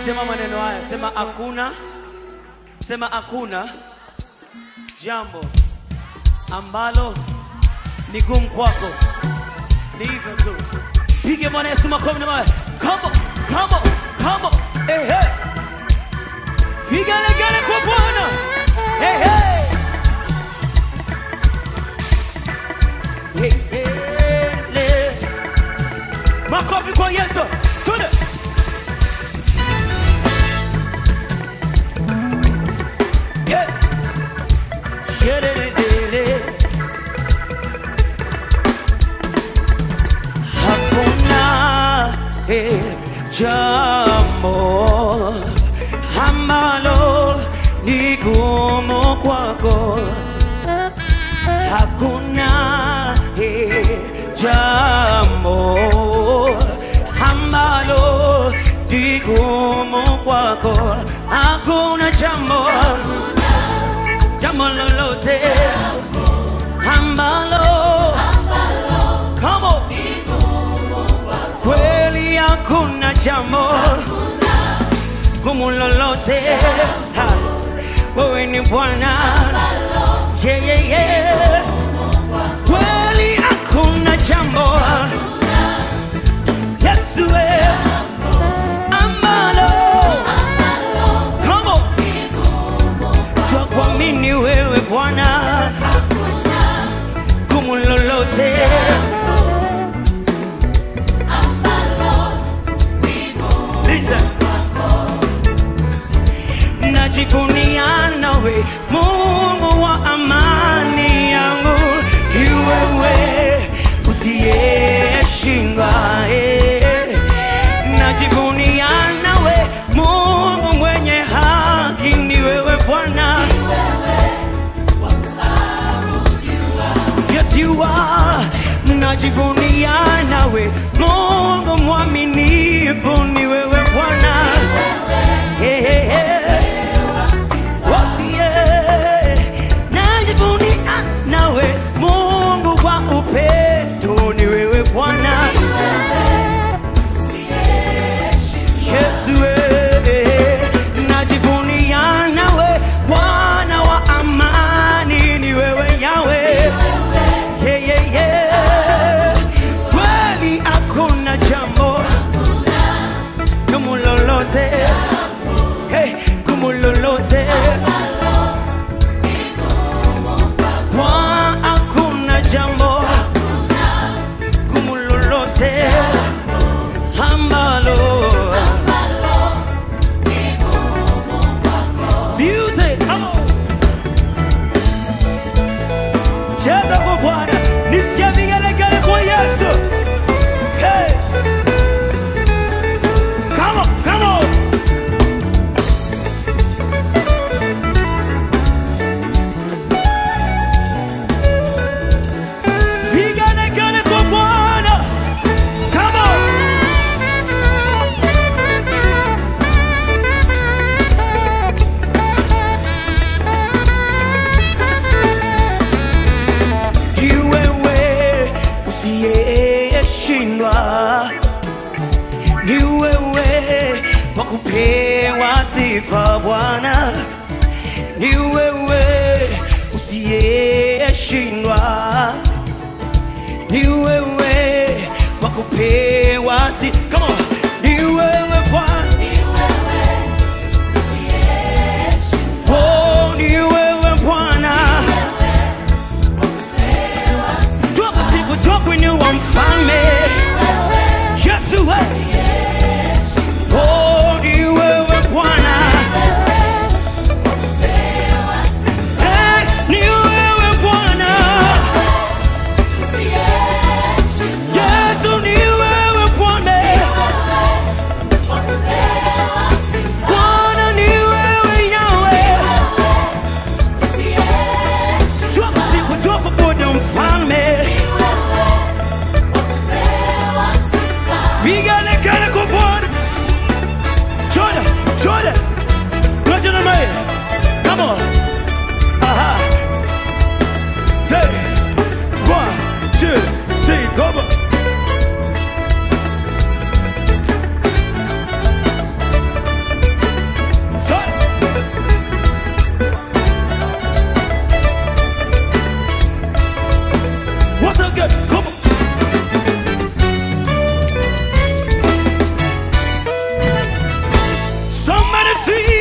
Sema maneno haya, sema hakuna, sema hakuna jambo ambalo ni gumu kwako. Ni hivyo tu. Pige Bwana Yesu makofi na mawe. Come on, come on, come on. Hey, hey. Piga legele kwa Bwana. Hey, hey. Hey, hey, le. Makofi kwa Yesu. Tune. Yeah. Shelelelele. Hakuna eh, jambo ambalo ni gumu kwako. Hakuna eh, jambo ambalo ni gumu kwako. Hakuna jambo jambo lolote ambalo Come on. kweli hakuna jambo gumu lolote Ha. wewe ni Bwana yeah, yeah, yeah. kweli hakuna jambo Yesu we ambalo Come on. Jua kuamini wewe Bwana gumu lolote Listen. Najivunia nawe Mungu wa amani yangu, ni wewe usiyeshindwa. eh. Najivunia nawe Mungu mwenye haki, ni wewe Bwana. Yes, you are. Najivunia nawe Mungu mwaminifu, ni wewe Bwana. Hey, hey, hey. Oh, yeah. Najivunia nawe Mungu kwa upendo, ni wewe Bwana. Yesu, eh. najivunia nawe Bwana wa amani, ni wewe Yawe. Yeah, yeah, yeah. Kweli hakuna jambo gumu lolote, hey, gumu lolote Kwa hakuna jambo gumu lolote ambalo Music, come on. Cheza kwa Bwana, nisikie vigelegele kwa Yesu. Hey. Come on, come on. Vigelegele kwa Bwana. Come on. Ni wewe usiyeshindwa, ni wewe wa kupewa sifa Bwana, ni wewe usiyeshindwa, ni wewe wa kupewa sifa. Come on, ni wewe Bwana, oh, ni wewe Bwana. Toka siku tokuinua mfalme Yesu we. Oh, ni wewe Bwana Eh, ni wewe Bwana Yesu ni wewe Bwana See